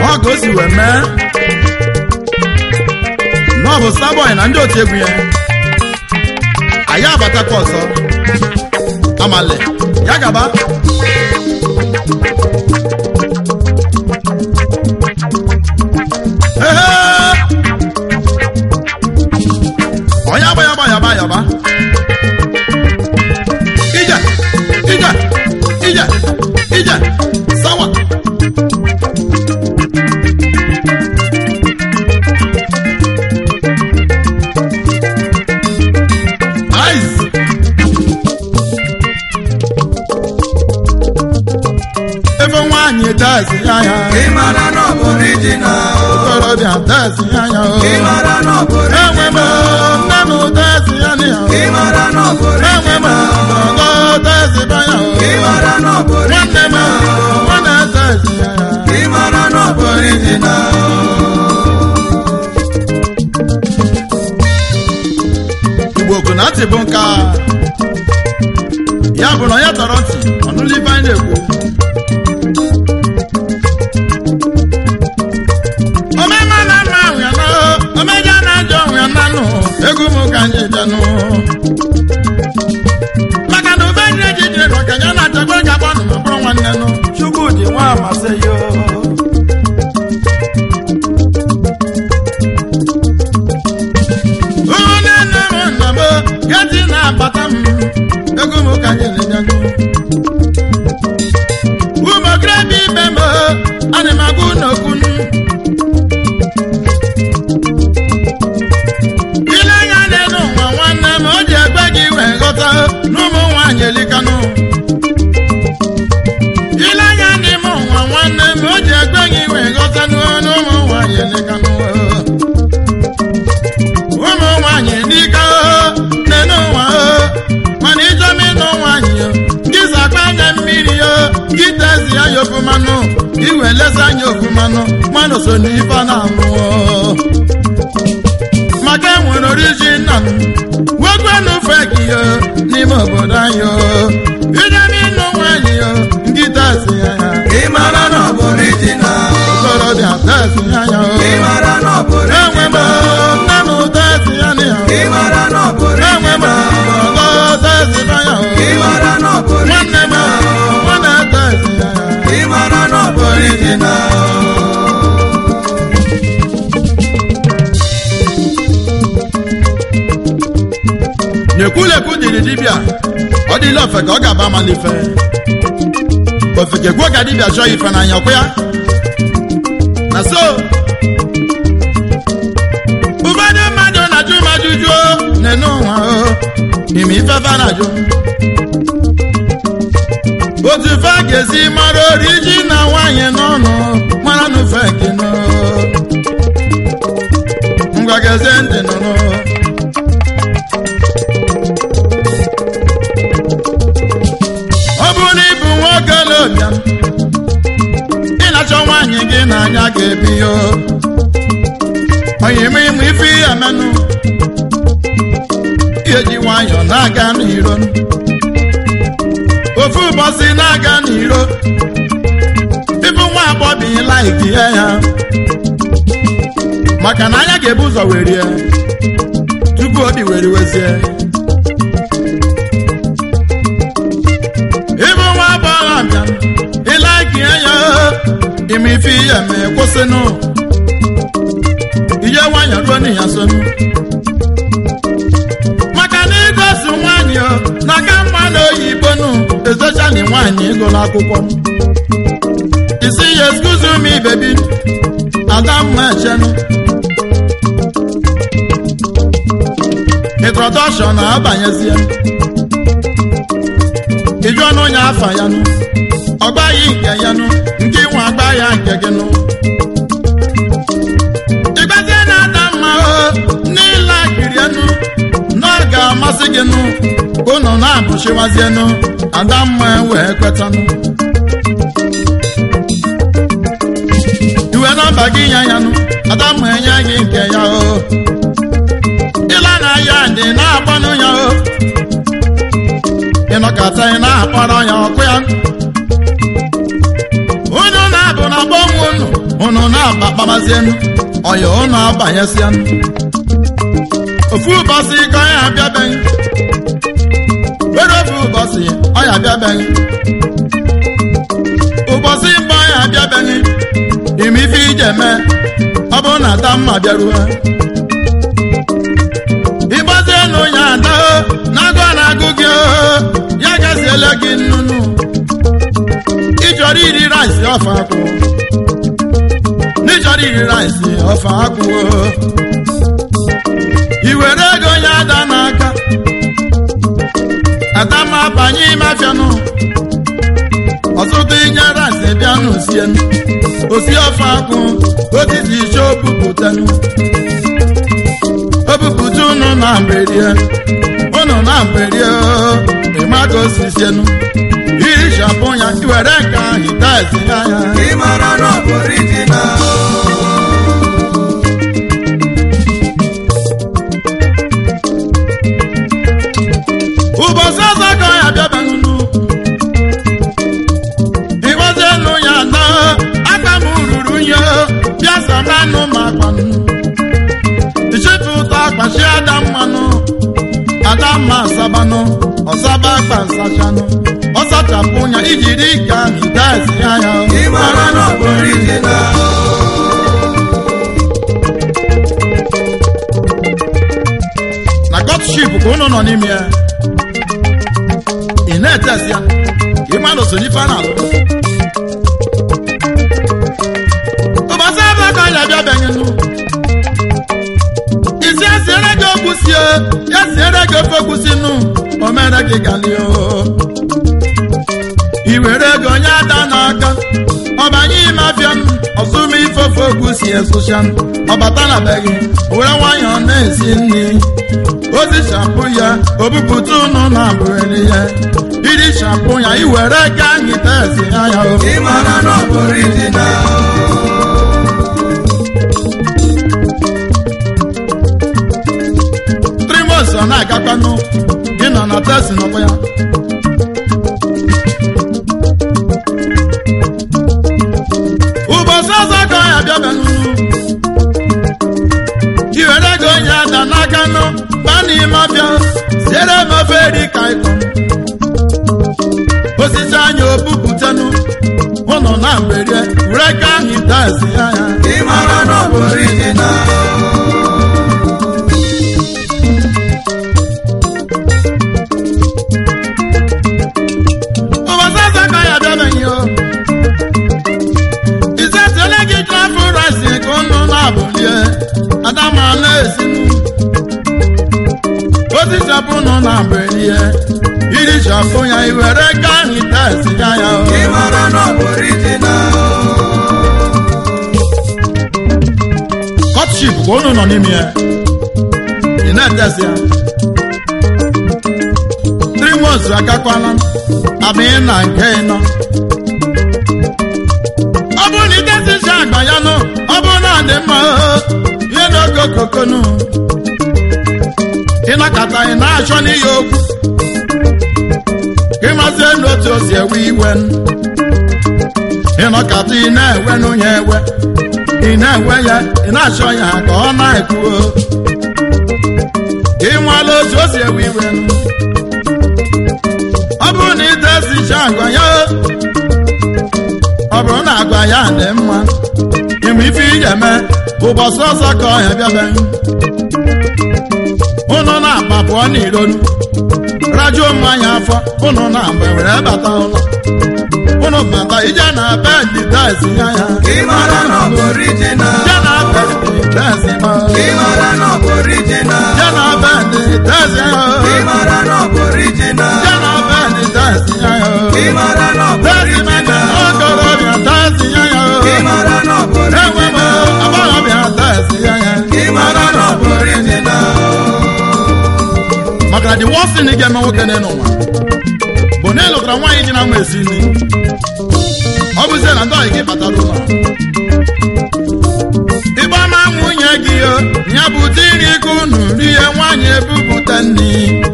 ọ ka o si wee mee na ọ bụ Starboy na ndị otu egwu ya anyị abatakwa ọzọ amale ya gaba Ehe! onye agba yaba yaba yaba ije ije ije ije sawa Ice. ebe nwaanyị dazi ya ya ịmara na ọ bụ original okorobịa dazi ya ya o ịmara na ọ bụ enwe m original nne m dazi ya na ya o ịmara na ọ bụ enwe m original ọgọ dazi ba ya o ịmara na ọ bụ nwanne m original nwanne dazi ya ya ịmara na ọ bụ original igbo kwụ na ntị bụ nka ya bụ na onye tọrọ ntị ọnụlụ ife anyị na-ekwu omema na mma ahụ ya na omeja na ajọ ahụ ya nanụ egwu m ka anyị bịanụ maka na ube ji eji jiri ka ya na-achakwa ga agbanụ ma bụrụ nwanne nụ chukwu dị nwa amasị ya o. onye nne m nna m gaji na-abata m ego m ka anyị na-enyanụ ụmụokorobịa ibe m ana m agụ n'okwu ile anya n'elu ụwa nwanne m o ji egbe gị wee ghọta n'ụmụ nwaanyị elikanụ ile anya n'ime ụwa nwanne m o ji egbe gị wee ghọta n'ụmụ nwaanyị elikanụ ụmụ nwanyị dịka nene ụwa mana ịchọm ịnụ nwanyị gị zakwa anya mmiri yo gị tezi anya ofumanụ iwe lesa anya ofumanụ mmanụ so n'ife na-amụ maka enwere oriji nna m wekwenụ feki yo n'ime obodo anyị yo ịchọm ịnụ nwanyị yo gị tezi anya ịmara na ọ bụ original okorobịa tezi anya ịmara na ọ bụ enwe m original nne m tezi anya ịmara na ọ bụ enwe m original ọgọ tezi anya ịmara na ọ bụ nwanne m original nwanne tezi anya ịmara na ọ bụ original nyekwulekwu dịrị dibịa ọ dịla ofe ka ọ ga-aba malife ofeke gwuo ka dibịa chọọ ife n'anya ọkwa ya na so ụfọdụ mmadụ na-ajụ m ajụjụ nene ụwa o ime ifefe na-ajụ otu fe ga-esi mara oriji na nwaanyị n'ọnụ mara n'ufe kino ngwa gezie ntị nụnụ ọ bụrụ na ịbụ nwoke lobịa ị na-achọ nwaanyị gị n'anya ga-ebi yo onye ime ịmụ ife ihe menụ ihe ji nwayọọ na-aga n'iro ofu ụbọchị na-aga n'iro ịbụ nwa agbọbị laiki ya ya maka na anya ga-ebu ụzọ werie tupu obi were wezie ịbụ nwa agbọghọ bịa ịlaiki ya ime ife ihe mee kwụsịnụ ije nwanyị ruo n'ihi sonu maka na igosi nwanyị o na ka mma na oyibo nụ ezechali nwanyị ịgụla akwụkwọ isi ya excuse me baby adamma echenu introduction na-abanyezie ịjụ ọnụ onye afa ya nụ ọgbaghị nke ya nụ nke nwe agba ya nke gị nụ ịgbazie na-ada mma o n'ịla kiri enu na ọ ga-amasị gị nụ unu na-abụchiwazie nụ adamma wee kwetanụ iwe nọmba gị ya ya nụ adamma enye gị nke ya o ịla na ya dị na-agbanụ ya o ịnọkọta ị na-akpọrọ ya ọkụ ya unu na-abụ na gbọnwụ unu unu na-aba kpabazienu ọya unu abanyesienu ofu ụbọchị ka ọya abịabeghị were ofu ụbọchị ọya abịabeghị ụbọchị mgbe ọya abịabeghị ime ife ije mee ọ bụrụ na adamma bịaruo ịgbazienu ya ada na-agụ na-agụ gị ya gaziele gị nnụnụ ịchọrọ iri rice ọfa akwụ n'ịchọrọ iri rice ọfa akwụ i were ego ya ada n'aka adama banye ime afịanụ ọtụtụ inye rice bịa n'osienu osi ọfa akwụ otiti iche obupụtanụ obupụta unu na mberie unu na mberie ịmaka osisienu iri shapụ ya iwere nke ahụ itaezi ya ya ị mara na ọ bụ original ụbọchị ọzọ ka ya bịabanunu ịgbazienu ya na aka m ruru nye bịa samanụ ma akpanụ ichefu ụtọ akpachi ada mmanụ ada mma asabanụ ọsaba akpa nsachanụ ọsachapụ ya ijiri ka itaezi ya ya ị mara na ọ bụ original na godship ka unu nọ n'ime ya ị na-etesi ya ka ị mmadụ so n'ife a na-alụ ụbọchị ebe ka ya bịa bịanye nụ isi esiere gị okwu sie ya siere gị ofe okwu si nụ o mere gị galio i were ego onye ada n'aka ọbanye ime afịa m ọzụma ife ofe okwu si esụcha ọbata na be gị were nwayọọ na-esi nri ozi shampụ ya obupụta ụnụ na abụrịrị ya iri shampụ ya iwere ga nyita ezi ya ya o ị mara na ọ bụ original trimos ọ na-agakwanụ gị nọ na tesi nọkwa ya ụbọchị ọzọ ka ọ ya bịabanụ iwere ego onye ada n'aka nụ baa n'ime ọbịa siere m ofe eri ka ịkọ osisi anya obupụtanụ ụnọ na mberie were ka ahụ itazi ya ya ị mara na ọ bụ original ụbọchị ọzọ ka ya bịabeghị o isetiele gị trafụ rice ka ụnụ na-abụlie adama na-esinu otichapụ nọ na mberie iri chapụ ya iwere ka ahụ itazi ya ya o ị mara na ọ bụ original kọtship ka ụnụ nọ n'ime ya ị na-etesi ya three months agakwana abịa na nke ịnọ ọ bụrụ na idesicha agba ya nụ ọ bụrụ na ọ dị mma oo, ihe n'oge okokonu ịnakọta ị na-achọ n'ihe okwu ka ịmazie n'otu o si ewe iwe ịnọkọta ị na-ewe n'onye ewe ị na-enwe ya ị na-achọ ya ka ọ na-ekwu ka ị nwala otu o si ewe iwe ọ bụrụ na ite esicha agwa ya ọ bụrụ na agwa ya dị mma ịmụ ife ị ga-eme ụbọchị ọzọ ka ọ ya bịabe ụnụ na-agba pụọ n'ironu rajuo mmanya afọ ụnụ na-agba were bata ụlọ ụnụ bata ije na bedị tezi ya ya ị mara na ọ bụ original ije na bedị tezi ma ị mara na ọ bụ original ije na bedị tezi ya ị mara na ọ bụ original ije na bedị tezi ya ị mara na ọ bụ tezi maka original okorobịa tezi ya ị mara na ọ bụ enwe m original agbọghọbịa tezi ya ị mara na ọ bụ original maka na the worst thing ị ga-eme nwoke n'elu ụwa bụ na ịlụtara nwaanyị dị na mma esi nri ọ bụzie na ndị ọyị gị batara ụlọ ịgba ma nwunye gị o ya bụ ụdị nri ka unu rie nwaanyị ebupụta nri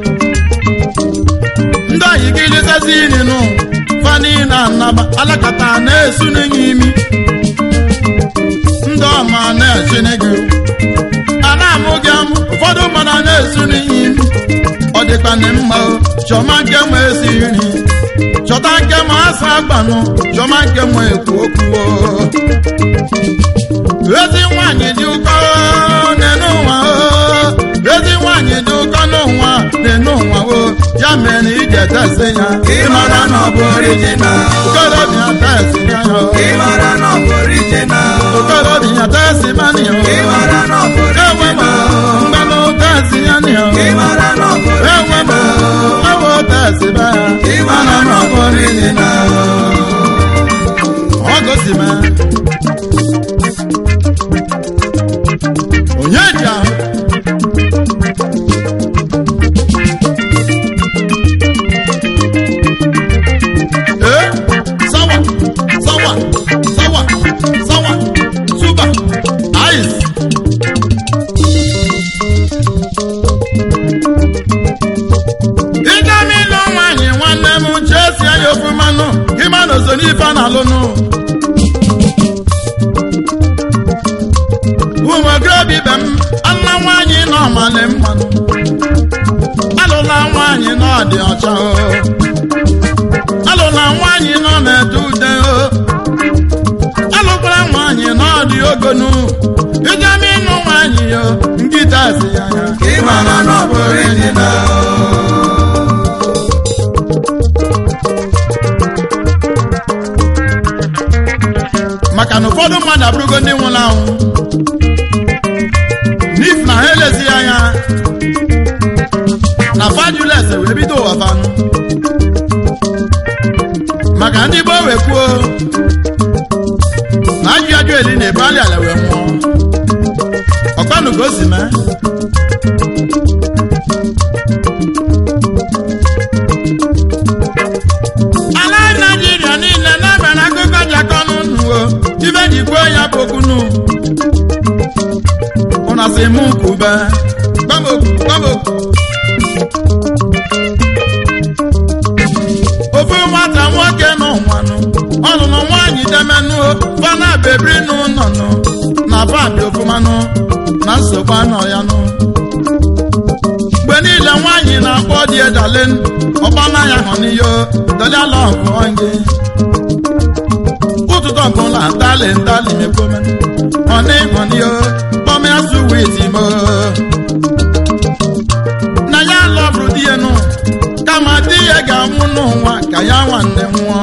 ndị ọyị gị letazi nri nụ fani na anaba alakata na-esu n'enye imi ya chineke a na-amụ gị amụ ụfọdụ mmadụ na-esu n'iyi ọ dịkwa na mma o chọma nke nwe esi nri chọta nke ma asa agbanụ chọma nke nwe ekwu okwu o ezi nwanyị dị ụkọ n'enu ụwa o ezi nwanyị dị ụkọ n'ụwa n'enu ụwa o ya mere na iji etesi ya ịmara na ọ bụ original okorobịa tesi ya o ịmara na ọ bụ original okorobịa tesi mani o ịmara na ọ bụ ewe m original mmanụ tesi ya ni o ịmara na ọ bụ ewe m ewe tesi ba ya ịmara na ọ bụ original ọ gosi m onye ji ahụ ee sawa sawa sawa sawa suba ice ịga n'ịlụ nwaanyị nwanne m chee sie ya ofu mmanụ ịma na oso n'ife a na-alụnụ ụmụ okorobịa ibe m anna nwaanyị nọ ọmalị mmanụ alụla nwaanyị nọ dị ọcha o alụla nwaanyị nọ na-ede ude o alụkwara nwaanyị nọ dị ogonu ịjama ịnụ nwaanyị o nkịta si ya ya ịmara na ọ bụ original maka na ụfọdụ mmadụ abụrụgo ndị nwụrụ anwụ n'if na ha elezi anya na fajules wee bido ụwa fanụ maka ndị gboo wee kwuo na ajụ ajụ eli na-ebu alị ala wee nwụọ ọkpanụ ka o si mee ala naijiria niile na-emere akụkọ ji aka ọnụ nuo ibe ji kwuo ya bụ okwunu ụna si mụ kwube gbamokwu gbamokwu ofu nwata nwoke n'ụwanụ ọlụlụ nwaanyị demenụ fana bebiri n'ụlọnụ na pabi ofumanụ na nsogbu anọ ya nụ mgbe niile nwaanyị na-akpọ di edalen ọgbana ya hụ n'iyo dọlịala ọgụọ gị ụtụtụ ọbụla ndali ndali mekpome ọnị ọnịyo kpọmịa suwiti mo na ya lọbụrụ di ya nụ kama di ya ga-anwụ n'ụwa ka ya nwanne nwụọ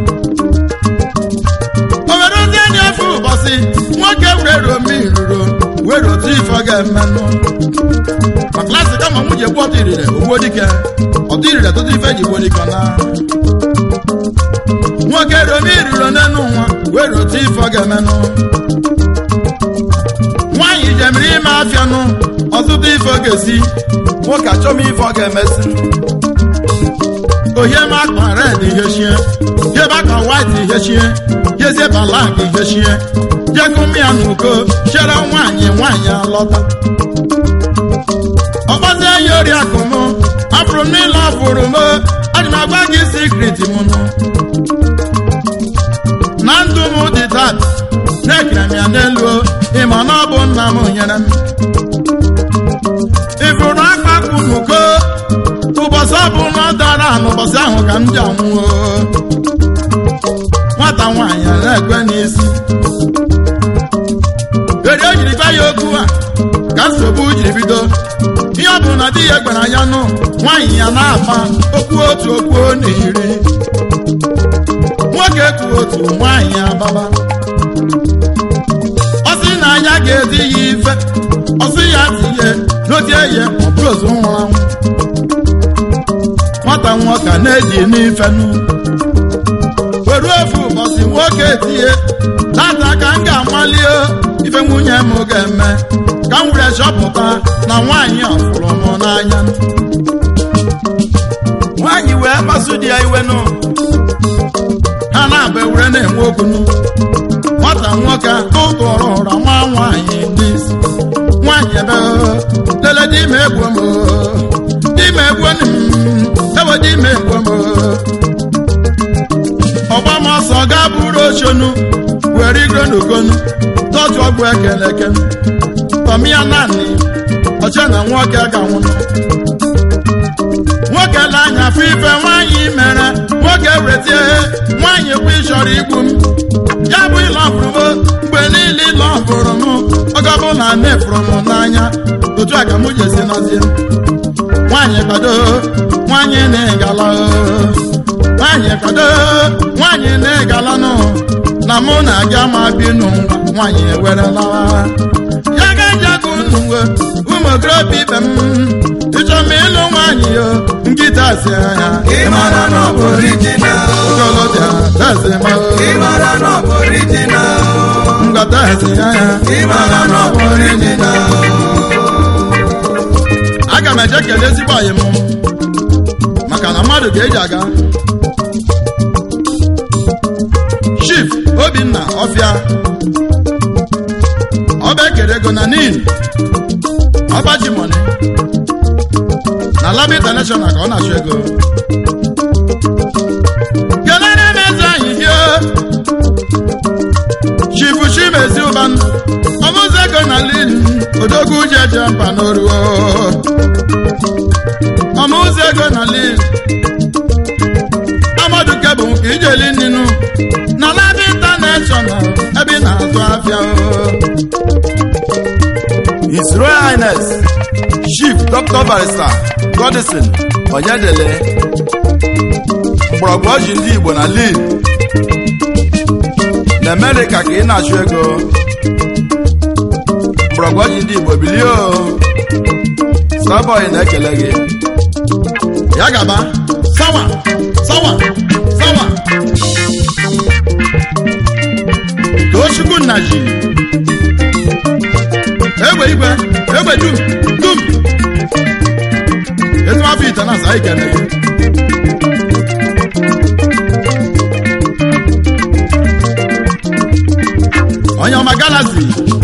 o were ozi enyi efu ụbọchị nwoke were omi ruro were otu ife ọ ga-emenụ ma klasị kama nwunye gbu ọtụ irire ogbuo dike ọtụ irire tụtụ ife ji gbuo dike na nwoke romi ruro n'enu nwa were otu ife ọ ga-emenụ nwaanyị jemiri ime afịanụ ọtụtụ ife ọ ga-esi nwoke achọm ife ọ ga-emesi ohie ma akpa red ihe chie jebe akpa white ihe chie jezie balak ihe chie jekụmya na uko chere nwaanyị nwaanyị alọta ọgbazie ya oriakụ m afụrụ m n'ịlọ ọfụrụ m adị m agwa gị sikriti m nụ na ndụ m dị tat na-ekere m ya n'elu o, ịma na ọ bụ nna m nyere m ịfụrụ akpakpụ n'uko ụbọchị ọbụla ọ dara n'ụbọchị ahụ ka m ji anwụọ nwata nwaanyị na-ekwe n'isi eri o jiri gwa ya okwu a ka nsogbu jiri bido ihe ọ bụ na di ya gwara ya nụ nwaanyị ya na-afa okwu otu okwu na iri nwoke kwu otu nwaanyị ababa ọ sị na ya ga-ezi ya ife ọ sị ya tinye n'otie ya ọ bụrụ ozu nwụrụ anwụ nwata nwoke na-eji n'ife nụ were ofu ụbọchị nwoke etinye tata ka m ga-amali ife nwunye m ga-eme ka m were chọpụta na nwaanyị a fụrụ m n'anya nwaanyị wee kpasu di ya iwe nụ ha na-abụ ewere na-enwe okwu nụ nwata nwoke tụtụrụ ụra nwa nwaanyị n'isi nwaanyị ebe lele di ime egwu m ime egwu m ewe di ime egwu m ọgbam ọsọ ga bụrụ ochonu were were igwe n'okonu tọtụ ọgwụ ekeleke tọmịa naanị ọcha na nwoke ga nwụrụ nwoke la anya afọ ife nwaanyị mere nwoke wetie nwaanyị kwa ịchọrọ igbu m ya bụ ịlọ ọfụrụ m mgbe niile ịlọ ọfụrụ m oge ọbụla na-efuru m n'anya otu a ka m ji esi nọzie nwaanyị kwado nwaanyị na-egala nwaanyị kwado nwaanyị na-egala nụ na mụ na gị ama bi n'ụwa nwaanyị ewerela ya ga-ejago n'uwe ụmụ okorobịa ibe m ịchọ m ịlụ nwaanyị yo nkịta si anya ịmara na ọ bụ original okolobịa tezi ma ịmara na ọ bụ original ngata si anya ịmara na ọ bụ original aga m eje kelee ezigbo ọyị m maka na mmadụ ga-eji aga chief obinna ọfịa ọba ekere ego na nin ọba ji mọni na lab international ka ọ na-achụ ego kelere m eze anyị hie chifu chimezi ụban ọmụzụ ego na lin odogwu ji eje mba n'oruo ọmụzụ ego na lin amadu kebụ nke ijeli nninu na lab international ebe ị na-azụ afịa o His Royal Highness Chief Dr. Barrister Godison Onyedele mgbọrọgwụ ọjị ndị Igbo na Lille na Amerịka ka ị na-achụ ego mgbọrọgwụ ọjị ndị Igbo bilie o Starboy na-ekele gị ya gaba sawa sawa sawa tochukwu nna ji egbe igwe egbe dum dum ezumafọ ite na asa ikele gị onye ọma galazi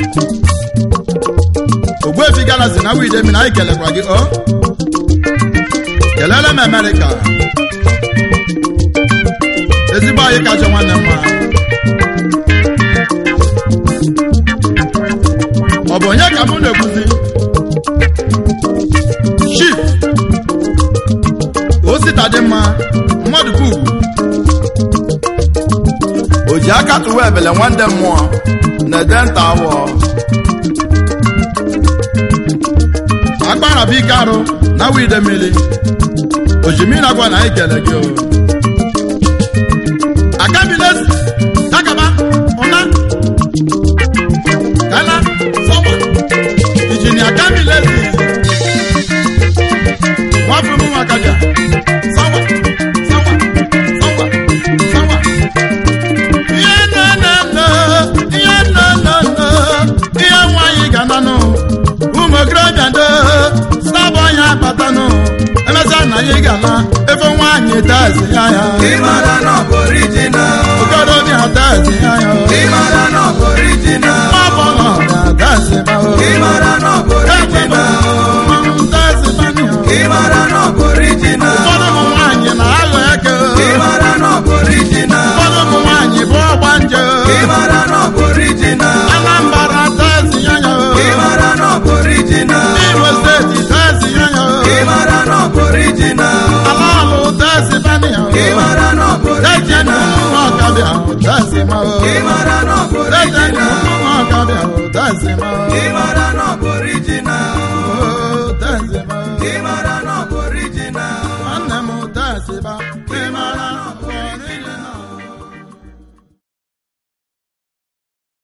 ogbuefi galazi na widemi na anyị kelekwa gị o kelele m amerịka ezigbo anyị kacha nwanne mma ọ bụ onye ka mụ na-ekwuzi chief osita dị mma mmadụ bụ ugwu o ji aka tụwa ebele nwanne mmụọ na-ede nta awọ akpara bụ ike arụ na wide mmiri ojimiri agwa na anyị kele gị o akabiles takaba ụna kala sọwa ijini akabiles nwafọ m nwakaja sawa sawa sawa sawa ihe nọ nọ nọ ihe nọ nọ nọ ihe nwaanyị ga nanụ ụmụ okorobịa ndo stabụ ọnya batanụ emesịa na anyị ga-ala ebe nwaanyị tazi ya ya ịmara na ọ bụ original okorobịa tazi ya ya ịmara na ọ bụ original nwafọlọ ga-atazi ma o ịmara na ọ bụ original tazi mani o ịmara na ọ bụ original ụfọdụ ụmụ nwaanyị na-aghọ eke o ịmara na ọ bụ original ụfọdụ ụmụ nwaanyị bụ ọgba nje o ịmara na ọ bụ original anambra tazi ya ya o ịmara na ọ bụ original imo steeti tazi ya ya o ịmara na ọ bụ original ala alụ tazi mani o ịmara na ọ bụ Eje na original ụmụ ọkabịa tazi ma o ịmara na ọ bụ Eje na original ụmụ ọkabịa tazi ma o ịmara na ọ bụ original Oh, tazi ma o ịmara na ọ bụ original nwanne m tazi ma